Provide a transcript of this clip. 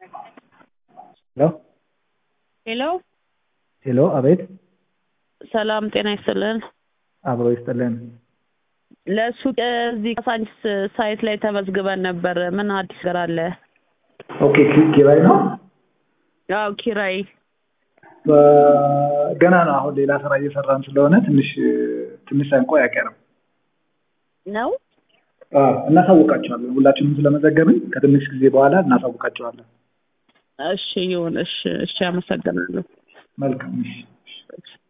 ሄሎ ሄሎ ሄሎ፣ አቤት። ሰላም ጤና ይስጥልን። አብሮ ይስጥልን። ለሱቅ እዚህ ካሳንቺስ ሳይት ላይ ተመዝግበን ነበር። ምን አዲስ ነገር አለ? ኦኬ፣ ኪ- ኪራይ ነው። ያው ኪራይ በ- ገና ነው። አሁን ሌላ ስራ እየሰራን ስለሆነ ትንሽ ትንሽ ሳንቆይ አይቀርም። ነው። አዎ፣ እናሳውቃቸዋለን። ሁላችንም ስለመዘገብን ከትንሽ ጊዜ በኋላ እናሳውቃቸዋለን። እሺ ይሁን። እሺ እሺ፣ አመሰግናለሁ። መልካም። እሺ። እሺ።